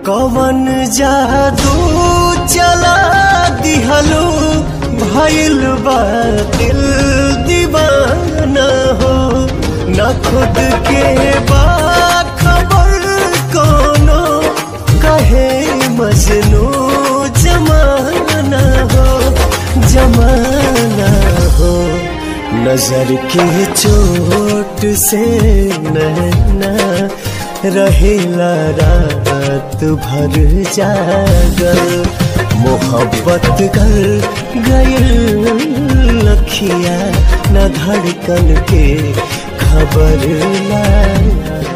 कवन जादू चला दिहलो भइल बा दिल दीवाना हो न खुद के बा खबर कोनो कहे मजनू जमाना हो जमाना हो नजर के चोट से नैना रहेला रात भर जागल मोहब्बत कर गयल लखिया न धड़कन के खबर ला